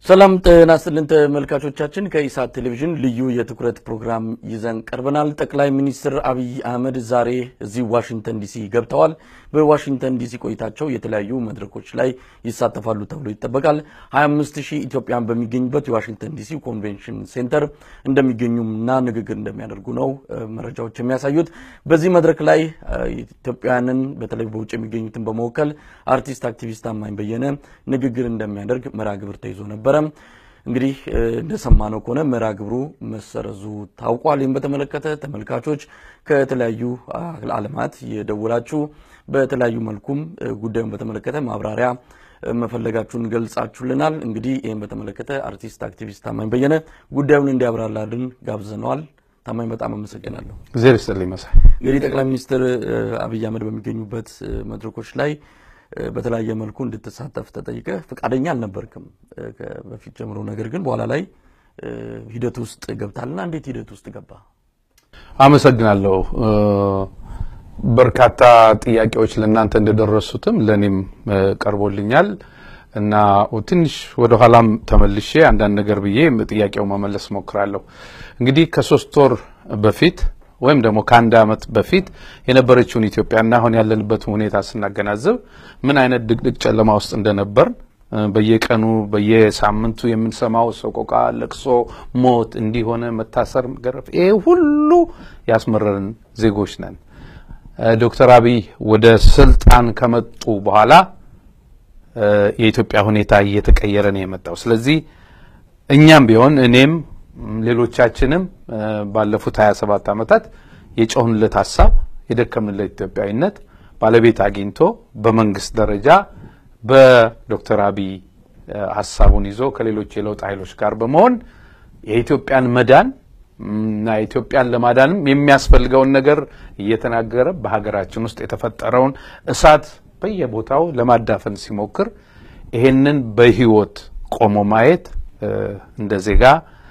ሰላም ጤና ይስጥልን ተመልካቾቻችን፣ ከኢሳት ቴሌቪዥን ልዩ የትኩረት ፕሮግራም ይዘን ቀርበናል። ጠቅላይ ሚኒስትር አብይ አህመድ ዛሬ እዚህ ዋሽንግተን ዲሲ ገብተዋል። በዋሽንግተን ዲሲ ቆይታቸው የተለያዩ መድረኮች ላይ ይሳተፋሉ ተብሎ ይጠበቃል። 25 ሺህ ኢትዮጵያን በሚገኙበት የዋሽንግተን ዲሲ ኮንቬንሽን ሴንተር እንደሚገኙና ንግግር እንደሚያደርጉ ነው መረጃዎች የሚያሳዩት። በዚህ መድረክ ላይ ኢትዮጵያውያንን በተለይ በውጭ የሚገኙትን በመወከል አርቲስት አክቲቪስት ታማኝ በየነ ንግግር እንደሚያደርግ መርሃ ግብር ተይዞ ነበረ። እንግዲህ እንደሰማነው ከሆነ መርሃ ግብሩ መሰረዙ ታውቋል። ይህም በተመለከተ ተመልካቾች ከተለያዩ ዓለማት የደወላችሁ በተለያዩ መልኩም ጉዳዩን በተመለከተ ማብራሪያ መፈለጋችሁን ገልጻችሁልናል። እንግዲህ ይህም በተመለከተ አርቲስት አክቲቪስት ታማኝ በየነ ጉዳዩን እንዲያብራራልን ጋብዘነዋል። ታማኝ በጣም አመሰግናለሁ። እግዜር ይስጥልኝ መሳይ። እንግዲህ ጠቅላይ ሚኒስትር አብይ አህመድ በሚገኙበት መድረኮች ላይ በተለያየ መልኩ እንድትሳተፍ ተጠይቀ ፈቃደኛ አልነበርክም በፊት ጀምሮ። ነገር ግን በኋላ ላይ ሂደት ውስጥ ገብታልና እንዴት ሂደት ውስጥ ገባ? አመሰግናለሁ። በርካታ ጥያቄዎች ለእናንተ እንደደረሱትም ለእኔም ቀርቦልኛል እና ትንሽ ወደ ኋላም ተመልሼ አንዳንድ ነገር ብዬ ጥያቄው መመለስ ሞክራለሁ። እንግዲህ ከሶስት ወር በፊት ወይም ደግሞ ከአንድ ዓመት በፊት የነበረችውን ኢትዮጵያና አሁን ያለንበትን ሁኔታ ስናገናዝብ ምን አይነት ድቅድቅ ጨለማ ውስጥ እንደነበር በየቀኑ በየሳምንቱ የምንሰማው ሰቆቃ፣ ለቅሶ፣ ሞት፣ እንዲሆነ መታሰር፣ መገረፍ ይሄ ሁሉ ያስመረርን ዜጎች ነን። ዶክተር አብይ ወደ ስልጣን ከመጡ በኋላ የኢትዮጵያ ሁኔታ እየተቀየረ ነው የመጣው። ስለዚህ እኛም ቢሆን እኔም ሌሎቻችንም ባለፉት 27 ዓመታት የጮህንለት ሀሳብ የደከምንለት ኢትዮጵያዊነት ባለቤት አግኝቶ በመንግስት ደረጃ በዶክተር አብይ ሀሳቡን ይዞ ከሌሎች የለውጥ ኃይሎች ጋር በመሆን የኢትዮጵያን መዳን እና ኢትዮጵያን ለማዳንም የሚያስፈልገውን ነገር እየተናገረ በሀገራችን ውስጥ የተፈጠረውን እሳት በየቦታው ለማዳፈን ሲሞክር ይሄንን በህይወት ቆሞ ማየት እንደ ዜጋ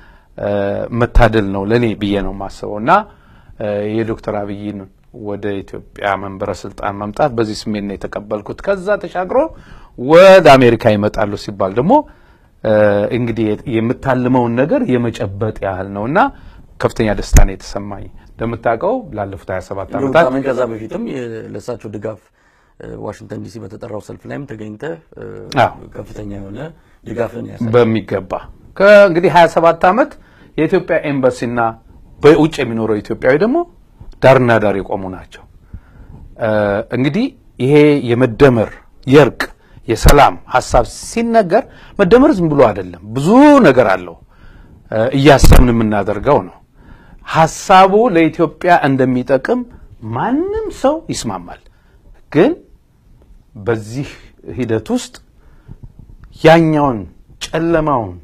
መታደል ነው ለእኔ ብዬ ነው የማስበው እና የዶክተር አብይን ወደ ኢትዮጵያ መንበረ ስልጣን መምጣት በዚህ ስሜት ነው የተቀበልኩት። ከዛ ተሻግሮ ወደ አሜሪካ ይመጣሉ ሲባል ደግሞ እንግዲህ የምታልመውን ነገር የመጨበጥ ያህል ነው እና ከፍተኛ ደስታ ነው የተሰማኝ። እንደምታውቀው ላለፉት 27 ዓመታት ከዛ በፊትም ለእሳቸው ድጋፍ ዋሽንግተን ዲሲ በተጠራው ሰልፍ ላይም ተገኝተ ከፍተኛ የሆነ ድጋፍን ያሳያል። በሚገባ እንግዲህ 27 ዓመት የኢትዮጵያ ኤምባሲና በውጭ የሚኖረው ኢትዮጵያዊ ደግሞ ዳርና ዳር የቆሙ ናቸው። እንግዲህ ይሄ የመደመር የእርቅ የሰላም ሀሳብ ሲነገር መደመር ዝም ብሎ አይደለም፣ ብዙ ነገር አለው። እያሰብን የምናደርገው ነው። ሀሳቡ ለኢትዮጵያ እንደሚጠቅም ማንም ሰው ይስማማል። ግን በዚህ ሂደት ውስጥ ያኛውን ጨለማውን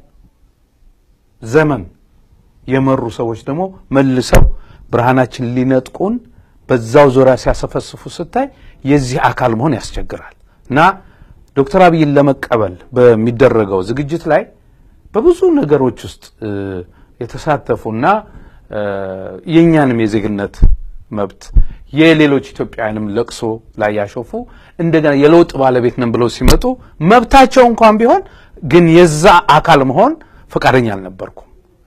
ዘመን የመሩ ሰዎች ደግሞ መልሰው ብርሃናችን ሊነጥቁን በዛው ዙሪያ ሲያሰፈስፉ ስታይ የዚህ አካል መሆን ያስቸግራል እና ዶክተር አብይን ለመቀበል በሚደረገው ዝግጅት ላይ በብዙ ነገሮች ውስጥ የተሳተፉና የእኛንም የዜግነት መብት የሌሎች ኢትዮጵያውያንም ለቅሶ ላይ ያሾፉ እንደገና የለውጥ ባለቤት ነን ብለው ሲመጡ መብታቸው እንኳን ቢሆን ግን የዛ አካል መሆን ፈቃደኛ አልነበርኩም።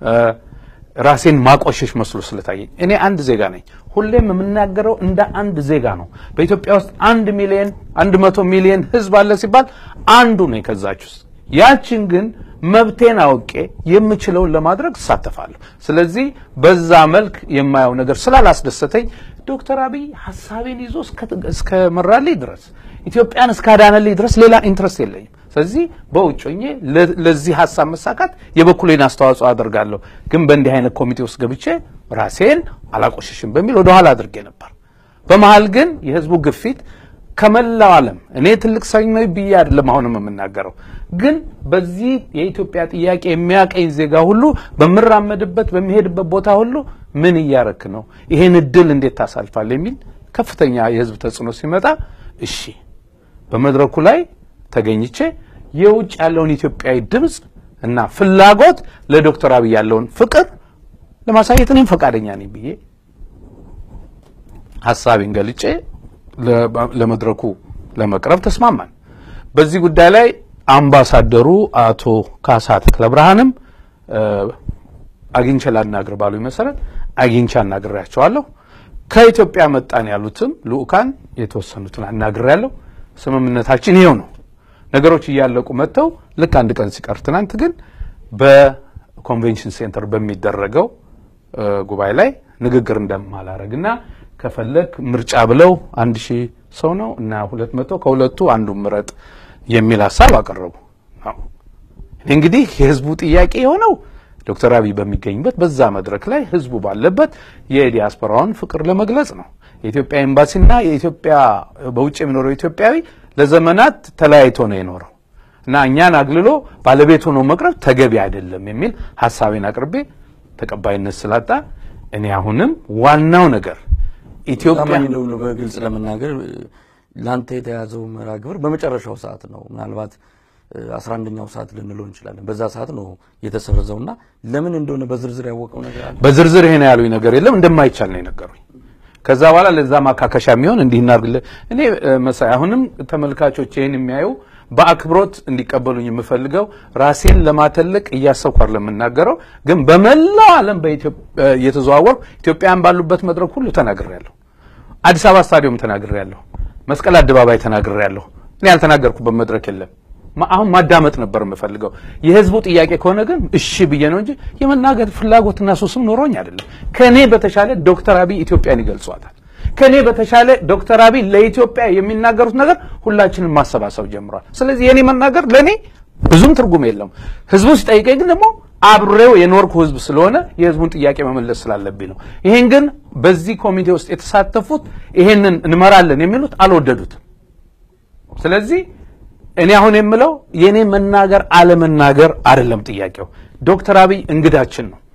ራሴን ማቆሸሽ መስሎ ስለታየኝ እኔ አንድ ዜጋ ነኝ። ሁሌም የምናገረው እንደ አንድ ዜጋ ነው። በኢትዮጵያ ውስጥ አንድ ሚሊዮን አንድ መቶ ሚሊዮን ሕዝብ አለ ሲባል አንዱ ነኝ ከዛች ውስጥ። ያችን ግን መብቴን አውቄ የምችለውን ለማድረግ እሳተፋለሁ። ስለዚህ በዛ መልክ የማየው ነገር ስላላስደሰተኝ ዶክተር አብይ ሀሳቤን ይዞ እስከ መራልኝ ድረስ ኢትዮጵያን እስካዳነልኝ ድረስ ሌላ ኢንትረስት የለኝም። ስለዚህ በውጭ ሆኜ ለዚህ ሀሳብ መሳካት የበኩሌን አስተዋጽኦ አደርጋለሁ። ግን በእንዲህ አይነት ኮሚቴ ውስጥ ገብቼ ራሴን አላቆሸሽም በሚል ወደኋላ አድርጌ ነበር። በመሀል ግን የህዝቡ ግፊት ከመላው ዓለም እኔ ትልቅ ሰው ነኝ ብዬ አይደለም አሁንም የምናገረው፣ ግን በዚህ የኢትዮጵያ ጥያቄ የሚያቀኝ ዜጋ ሁሉ በምራመድበት በሚሄድበት ቦታ ሁሉ ምን እያረክ ነው፣ ይሄን እድል እንዴት ታሳልፋል የሚል ከፍተኛ የህዝብ ተጽዕኖ ሲመጣ እሺ በመድረኩ ላይ ተገኝቼ የውጭ ያለውን ኢትዮጵያዊ ድምፅ እና ፍላጎት ለዶክተር አብይ ያለውን ፍቅር ለማሳየት እኔም ፈቃደኛ ነኝ ብዬ ሀሳቤን ገልጬ ለመድረኩ ለመቅረብ ተስማማን። በዚህ ጉዳይ ላይ አምባሳደሩ አቶ ካሳ ተክለ ብርሃንም አግኝቼ ላናግር ባሉኝ መሰረት አግኝቼ አናግሬያቸዋለሁ። ከኢትዮጵያ መጣን ያሉትም ልኡካን የተወሰኑትን አናግሬያለሁ። ስምምነታችን ይኸው ነው። ነገሮች እያለቁ መጥተው ልክ አንድ ቀን ሲቀር ትናንት ግን በኮንቬንሽን ሴንተር በሚደረገው ጉባኤ ላይ ንግግር እንደማላረግና ከፈለግ ምርጫ ብለው አንድ ሺህ ሰው ነው እና ሁለት መቶ ከሁለቱ አንዱ ምረጥ የሚል ሀሳብ አቀረቡ። እንግዲህ የህዝቡ ጥያቄ የሆነው ዶክተር አብይ በሚገኝበት በዛ መድረክ ላይ ህዝቡ ባለበት የዲያስፖራውን ፍቅር ለመግለጽ ነው። የኢትዮጵያ ኤምባሲና የኢትዮጵያ በውጭ የሚኖረው ኢትዮጵያዊ ለዘመናት ተለያይቶ ነው የኖረው እና እኛን አግልሎ ባለቤት ሆኖ መቅረብ ተገቢ አይደለም የሚል ሀሳቤን አቅርቤ ተቀባይነት ስላጣ እኔ አሁንም ዋናው ነገር ኢትዮጵያ ታማኝ እንደሆነ በግልጽ ለመናገር ለአንተ የተያዘው መርሃ ግብር በመጨረሻው ሰዓት ነው። ምናልባት አስራ አንደኛው ሰዓት ልንለው እንችላለን። በዛ ሰዓት ነው የተሰረዘውና ለምን እንደሆነ በዝርዝር ያወቀው ነገር አለ? በዝርዝር ይሄን ያሉኝ ነገር የለም እንደማይቻል ነው የነገሩኝ። ከዛ በኋላ ለዛ ማካከሻ የሚሆን እንዲህ እናድርግልህ። እኔ መሳይ አሁንም ተመልካቾች ይህን የሚያዩ በአክብሮት እንዲቀበሉኝ የምፈልገው ራሴን ለማተለቅ እያሰብኩ አይደለም የምናገረው፣ ግን በመላው ዓለም እየተዘዋወርኩ ኢትዮጵያን ባሉበት መድረክ ሁሉ ተናግሬያለሁ። አዲስ አበባ ስታዲየም ተናግሬያለሁ። መስቀል አደባባይ ተናግሬያለሁ። እኔ ያልተናገርኩበት መድረክ የለም። አሁን ማዳመጥ ነበር የምፈልገው። የህዝቡ ጥያቄ ከሆነ ግን እሺ ብዬ ነው እንጂ የመናገር ፍላጎትና ሱስም ኖሮኝ አይደለም። ከእኔ በተሻለ ዶክተር አብይ ኢትዮጵያን ይገልጿታል። ከእኔ በተሻለ ዶክተር አብይ ለኢትዮጵያ የሚናገሩት ነገር ሁላችንም ማሰባሰብ ጀምሯል። ስለዚህ የእኔ መናገር ለእኔ ብዙም ትርጉም የለውም። ህዝቡ ሲጠይቀኝ ግን ደግሞ አብሬው የኖርኩ ህዝብ ስለሆነ የህዝቡን ጥያቄ መመለስ ስላለብኝ ነው። ይሄን ግን በዚህ ኮሚቴ ውስጥ የተሳተፉት ይሄንን እንመራለን የሚሉት አልወደዱትም። ስለዚህ እኔ አሁን የምለው የእኔ መናገር አለመናገር አይደለም ጥያቄው። ዶክተር አብይ እንግዳችን ነው።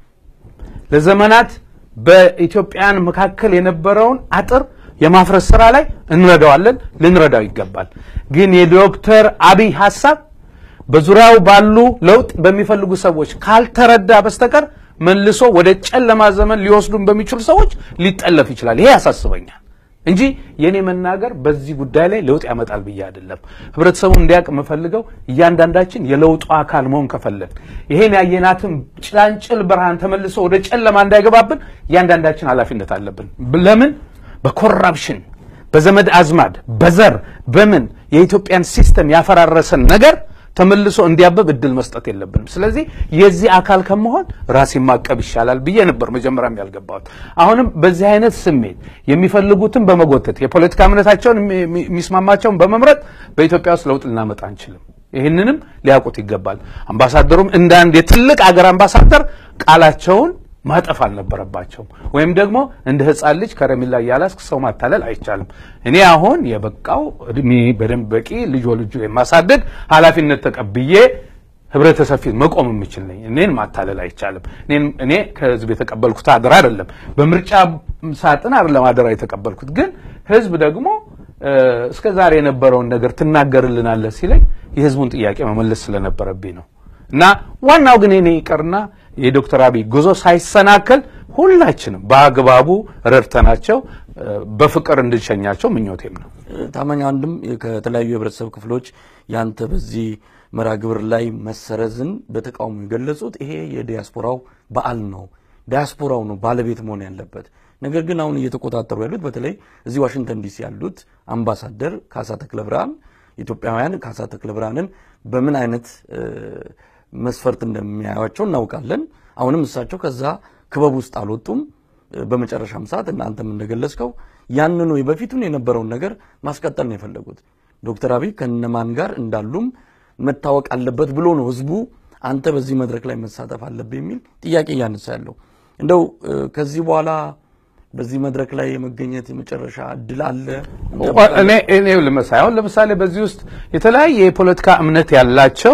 ለዘመናት በኢትዮጵያን መካከል የነበረውን አጥር የማፍረስ ስራ ላይ እንረዳዋለን፣ ልንረዳው ይገባል። ግን የዶክተር አብይ ሀሳብ በዙሪያው ባሉ ለውጥ በሚፈልጉ ሰዎች ካልተረዳ በስተቀር መልሶ ወደ ጨለማ ዘመን ሊወስዱን በሚችሉ ሰዎች ሊጠለፍ ይችላል። ይሄ ያሳስበኛል እንጂ የኔ መናገር በዚህ ጉዳይ ላይ ለውጥ ያመጣል ብዬ አይደለም። ህብረተሰቡ እንዲያውቅ የምፈልገው እያንዳንዳችን የለውጡ አካል መሆን ከፈለግ ይሄን ያየናትን ጭላንጭል ብርሃን ተመልሶ ወደ ጨለማ እንዳይገባብን እያንዳንዳችን ኃላፊነት አለብን። ለምን በኮራፕሽን በዘመድ አዝማድ በዘር በምን የኢትዮጵያን ሲስተም ያፈራረሰን ነገር ተመልሶ እንዲያበብ እድል መስጠት የለብንም። ስለዚህ የዚህ አካል ከመሆን ራሴን ማቀብ ይሻላል ብዬ ነበር መጀመሪያም ያልገባሁት። አሁንም በዚህ አይነት ስሜት የሚፈልጉትን በመጎተት የፖለቲካ እምነታቸውን የሚስማማቸውን በመምረጥ በኢትዮጵያ ውስጥ ለውጥ ልናመጣ አንችልም። ይህንንም ሊያውቁት ይገባል። አምባሳደሩም እንደ አንድ የትልቅ አገር አምባሳደር ቃላቸውን ማጠፍ አልነበረባቸውም። ወይም ደግሞ እንደ ሕፃን ልጅ ከረሜላ እያላስክ ሰው ማታለል አይቻልም። እኔ አሁን የበቃው እድሜ በደንብ በቂ ልጆ ልጆ የማሳደግ ኃላፊነት ተቀብዬ ህብረተሰብ ፊት መቆም የምችል ነኝ። እኔን ማታለል አይቻልም። እኔ ከህዝብ የተቀበልኩት አደራ አይደለም፣ በምርጫ ሳጥን አይደለም አደራ የተቀበልኩት። ግን ህዝብ ደግሞ እስከ ዛሬ የነበረውን ነገር ትናገርልናለህ ሲለኝ የህዝቡን ጥያቄ መመለስ ስለነበረብኝ ነው። እና ዋናው ግን እኔ ይቀርና የዶክተር አብይ ጉዞ ሳይሰናከል ሁላችንም በአግባቡ ረድተናቸው በፍቅር እንድንሸኛቸው ምኞቴም ነው። ታማኝ አንድም ከተለያዩ የህብረተሰብ ክፍሎች ያንተ በዚህ መርሃ ግብር ላይ መሰረዝን በተቃውሞ የገለጹት ይሄ የዲያስፖራው በዓል ነው፣ ዲያስፖራው ነው ባለቤት መሆን ያለበት። ነገር ግን አሁን እየተቆጣጠሩ ያሉት በተለይ እዚህ ዋሽንግተን ዲሲ ያሉት አምባሳደር ካሳ ተክለ ብርሃን ኢትዮጵያውያን ካሳ ተክለ ብርሃንን በምን አይነት መስፈርት እንደሚያዩቸው እናውቃለን። አሁንም እሳቸው ከዛ ክበብ ውስጥ አልወጡም። በመጨረሻም ሰዓት እናንተም እንደገለጽከው ያንኑ በፊቱን የነበረውን ነገር ማስቀጠል ነው የፈለጉት። ዶክተር አብይ ከነማን ጋር እንዳሉም መታወቅ አለበት ብሎ ነው ህዝቡ አንተ በዚህ መድረክ ላይ መሳተፍ አለብህ የሚል ጥያቄ እያነሳ ያለው። እንደው ከዚህ በኋላ በዚህ መድረክ ላይ የመገኘት የመጨረሻ እድል አለ? እኔ እኔ ልመሳይ አሁን ለምሳሌ በዚህ ውስጥ የተለያየ የፖለቲካ እምነት ያላቸው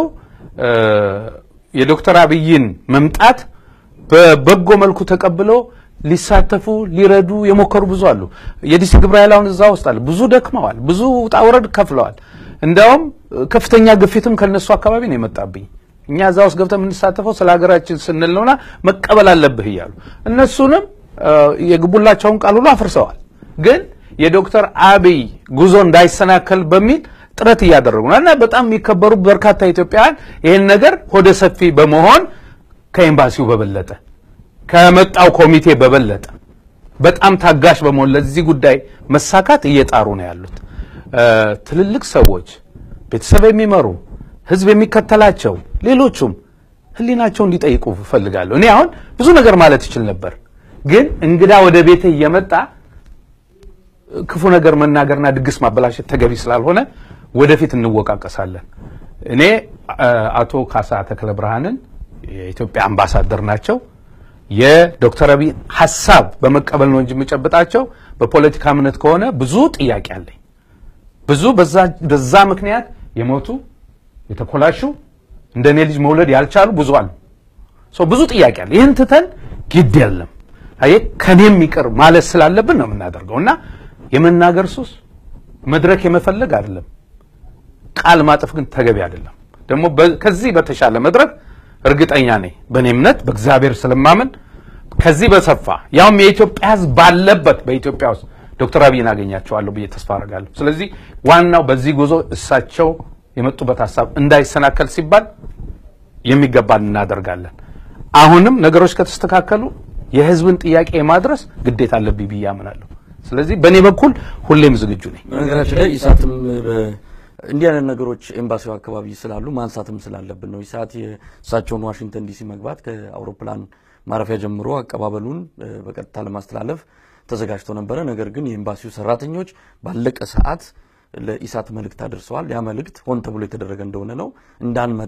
የዶክተር አብይን መምጣት በበጎ መልኩ ተቀብለው ሊሳተፉ ሊረዱ የሞከሩ ብዙ አሉ። የዲሲ ግብረ ኃይል አሁን እዛ ውስጥ አለ። ብዙ ደክመዋል፣ ብዙ ውጣ ውረድ ከፍለዋል። እንዲያውም ከፍተኛ ግፊትም ከነሱ አካባቢ ነው የመጣብኝ። እኛ እዛ ውስጥ ገብተን የምንሳተፈው ስለ ሀገራችን ስንል ነውና መቀበል አለብህ እያሉ እነሱንም የግቡላቸውን ቃል ሁሉ አፍርሰዋል። ግን የዶክተር አብይ ጉዞ እንዳይሰናከል በሚል ጥረት እያደረጉ ነው እና በጣም የሚከበሩ በርካታ ኢትዮጵያውያን ይህን ነገር ሆደ ሰፊ በመሆን ከኤምባሲው በበለጠ ከመጣው ኮሚቴ በበለጠ በጣም ታጋሽ በመሆን ለዚህ ጉዳይ መሳካት እየጣሩ ነው ያሉት። ትልልቅ ሰዎች፣ ቤተሰብ የሚመሩ ህዝብ የሚከተላቸው ሌሎቹም ህሊናቸው እንዲጠይቁ እፈልጋለሁ። እኔ አሁን ብዙ ነገር ማለት ይችል ነበር፣ ግን እንግዳ ወደ ቤቴ እየመጣ ክፉ ነገር መናገርና ድግስ ማበላሸት ተገቢ ስላልሆነ ወደፊት እንወቃቀሳለን። እኔ አቶ ካሳ ተክለ ብርሃንን የኢትዮጵያ አምባሳደር ናቸው። የዶክተር አብይ ሀሳብ በመቀበል ነው እንጂ የምጨብጣቸው በፖለቲካ እምነት ከሆነ ብዙ ጥያቄ አለኝ። ብዙ በዛ ምክንያት የሞቱ የተኮላሹ እንደ እኔ ልጅ መውለድ ያልቻሉ ብዙ አሉ። ብዙ ጥያቄ አለ። ይህን ትተን ግድ የለም አየህ ከኔም ይቅር ማለት ስላለብን ነው የምናደርገው እና የመናገር ሱስ መድረክ የመፈለግ አይደለም። ቃል ማጠፍ ግን ተገቢ አይደለም። ደግሞ ከዚህ በተሻለ መድረክ እርግጠኛ ነኝ በእኔ እምነት በእግዚአብሔር ስለማምን ከዚህ በሰፋ ያውም የኢትዮጵያ ሕዝብ ባለበት በኢትዮጵያ ውስጥ ዶክተር አብይን አገኛቸዋለሁ ብዬ ተስፋ አደርጋለሁ። ስለዚህ ዋናው በዚህ ጉዞ እሳቸው የመጡበት ሀሳብ እንዳይሰናከል ሲባል የሚገባን እናደርጋለን። አሁንም ነገሮች ከተስተካከሉ የህዝብን ጥያቄ የማድረስ ግዴታ አለብኝ ብዬ አምናለሁ። ስለዚህ በእኔ በኩል ሁሌም ዝግጁ ነኝ። በነገራችን ላይ ኢሳትም እንዲህ አይነት ነገሮች ኤምባሲው አካባቢ ስላሉ ማንሳትም ስላለብን ነው። ኢሳት የእሳቸውን ዋሽንግተን ዲሲ መግባት ከአውሮፕላን ማረፊያ ጀምሮ አቀባበሉን በቀጥታ ለማስተላለፍ ተዘጋጅቶ ነበረ። ነገር ግን የኤምባሲው ሰራተኞች ባለቀ ሰዓት ለኢሳት መልእክት አድርሰዋል። ያ መልእክት ሆን ተብሎ የተደረገ እንደሆነ ነው እንዳንመጣ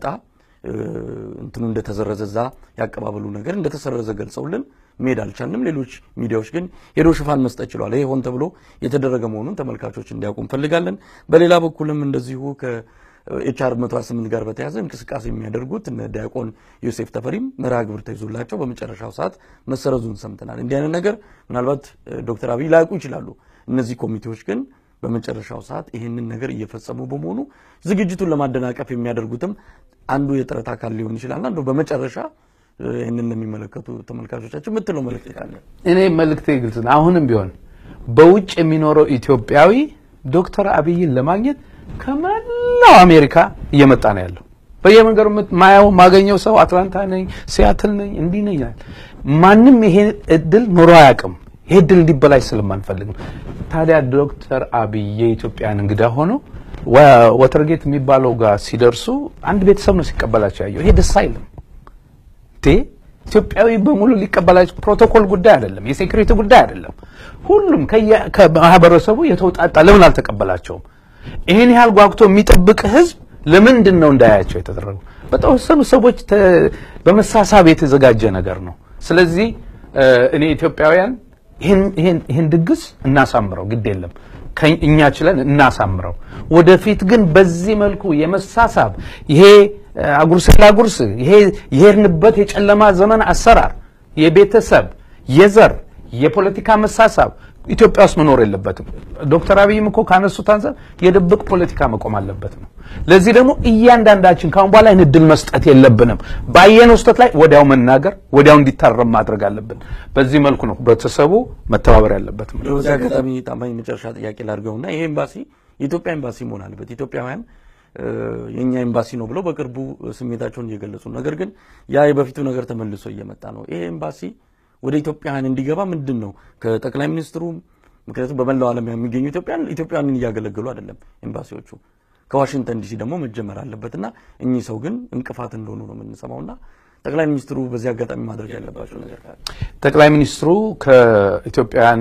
እንትኑ እንደተሰረዘ እዛ ያቀባበሉ ነገር እንደተሰረዘ ገልጸውልን መሄድ አልቻልንም። ሌሎች ሚዲያዎች ግን ሄዶ ሽፋን መስጠት ችሏል። ይሄ ሆን ተብሎ የተደረገ መሆኑን ተመልካቾች እንዲያውቁ እንፈልጋለን። በሌላ በኩልም እንደዚሁ ከኤችአር 128 ጋር በተያያዘ እንቅስቃሴ የሚያደርጉት እነ ዲያቆን ዮሴፍ ተፈሪም መርሃ ግብር ተይዞላቸው በመጨረሻው ሰዓት መሰረዙን ሰምተናል። እንዲህ አይነት ነገር ምናልባት ዶክተር አብይ ላያውቁ ይችላሉ። እነዚህ ኮሚቴዎች ግን በመጨረሻው ሰዓት ይህንን ነገር እየፈጸሙ በመሆኑ ዝግጅቱን ለማደናቀፍ የሚያደርጉትም አንዱ የጥረት አካል ሊሆን ይችላል። አንዱ በመጨረሻ ይህንን ለሚመለከቱ ተመልካቾቻችን የምትለው መልእክት ካለ? እኔ መልእክቴ ግልጽ ነው። አሁንም ቢሆን በውጭ የሚኖረው ኢትዮጵያዊ ዶክተር አብይን ለማግኘት ከመላው አሜሪካ እየመጣ ነው ያለው። በየመንገዱ ማየው ማገኘው ሰው አትላንታ ነኝ፣ ሲያትል ነኝ፣ እንዲህ ነኝ ይላል። ማንም ይሄ እድል ኖሮ አያውቅም። ይሄ እድል እንዲበላሽ ስለማንፈልግ ነው። ታዲያ ዶክተር አብይ የኢትዮጵያን እንግዳ ሆኖ ወተርጌት የሚባለው ጋር ሲደርሱ አንድ ቤተሰብ ነው ሲቀበላቸው ያየው። ይሄ ደስ አይልም። ኢትዮጵያዊ በሙሉ ሊቀበላቸው ፕሮቶኮል ጉዳይ አይደለም፣ የሴኩሪቲ ጉዳይ አይደለም። ሁሉም ከማህበረሰቡ የተውጣጣ ለምን አልተቀበላቸውም? ይህን ያህል ጓጉቶ የሚጠብቅ ህዝብ ለምንድን ነው እንዳያቸው የተደረገው? በተወሰኑ ሰዎች በመሳሳብ የተዘጋጀ ነገር ነው። ስለዚህ እኔ ኢትዮጵያውያን ይህን ድግስ እናሳምረው፣ ግድ የለም እኛ ችለን እናሳምረው። ወደፊት ግን በዚህ መልኩ የመሳሳብ ይሄ አጉርስ ላጉርስ ይሄ የሄድንበት የጨለማ ዘመን አሰራር የቤተሰብ የዘር የፖለቲካ መሳሳብ ኢትዮጵያ ውስጥ መኖር የለበትም። ዶክተር አብይም እኮ ካነሱት አንጻር የድብቅ ፖለቲካ መቆም አለበት ነው። ለዚህ ደግሞ እያንዳንዳችን ካሁን በኋላ ይህን እድል መስጠት የለብንም። ባየነው ስህተት ላይ ወዲያው መናገር፣ ወዲያው እንዲታረም ማድረግ አለብን። በዚህ መልኩ ነው ህብረተሰቡ መተባበር ያለበት። በዚህ አጋጣሚ ታማኝ መጨረሻ ጥያቄ ላድርገውና ይሄ ኤምባሲ የኢትዮጵያ ኤምባሲ መሆን አለበት። ኢትዮጵያውያን የእኛ ኤምባሲ ነው ብለው በቅርቡ ስሜታቸውን እየገለጹ ነው። ነገር ግን ያ የበፊቱ ነገር ተመልሶ እየመጣ ነው። ይሄ ኤምባሲ ወደ ኢትዮጵያውያን እንዲገባ ምንድን ነው ከጠቅላይ ሚኒስትሩ ምክንያቱም በመላው ዓለም የሚገኙ ኢትዮጵያን ኢትዮጵያውያንን እያገለገሉ አይደለም ኤምባሲዎቹ ከዋሽንግተን ዲሲ ደግሞ መጀመር አለበትና እኚህ ሰው ግን እንቅፋት እንደሆኑ ነው የምንሰማውና ጠቅላይ ሚኒስትሩ በዚህ አጋጣሚ ማድረግ ያለባቸው ነገር ካለ ጠቅላይ ሚኒስትሩ ከኢትዮጵያውያን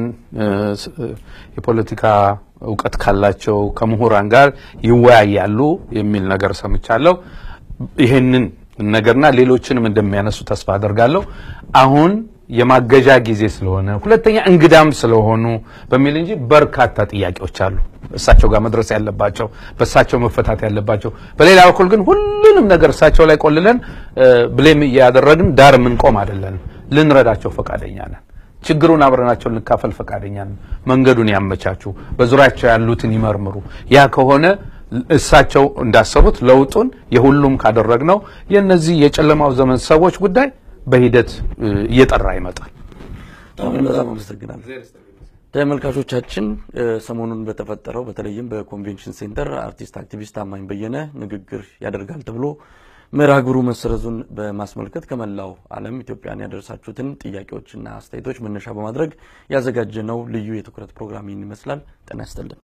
የፖለቲካ እውቀት ካላቸው ከምሁራን ጋር ይወያያሉ የሚል ነገር ሰምቻለሁ። ይህንን ነገርና ሌሎችንም እንደሚያነሱ ተስፋ አደርጋለሁ። አሁን የማገዣ ጊዜ ስለሆነ ሁለተኛ እንግዳም ስለሆኑ በሚል እንጂ በርካታ ጥያቄዎች አሉ እሳቸው ጋር መድረስ ያለባቸው በእሳቸው መፈታት ያለባቸው። በሌላ በኩል ግን ሁሉንም ነገር እሳቸው ላይ ቆልለን ብሌም እያደረግን ዳር የምንቆም አይደለንም። ልንረዳቸው ፈቃደኛ ነን። ችግሩን አብረናቸው ልንካፈል ፈቃደኛ ነን። መንገዱን ያመቻቹ፣ በዙሪያቸው ያሉትን ይመርምሩ። ያ ከሆነ እሳቸው እንዳሰቡት ለውጡን የሁሉም ካደረግነው የእነዚህ የጨለማው ዘመን ሰዎች ጉዳይ በሂደት እየጠራ ይመጣል። በጣም አመሰግናለሁ። ተመልካቾቻችን ሰሞኑን በተፈጠረው በተለይም በኮንቬንሽን ሴንተር አርቲስት አክቲቪስት ታማኝ በየነ ንግግር ያደርጋል ተብሎ መርሃ ግብሩ መሰረዙን በማስመልከት ከመላው ዓለም ኢትዮጵያን ያደረሳችሁትን ጥያቄዎችና አስተያየቶች መነሻ በማድረግ ያዘጋጀነው ልዩ የትኩረት ፕሮግራም ይህን ይመስላል። ጤና ይስጥልን።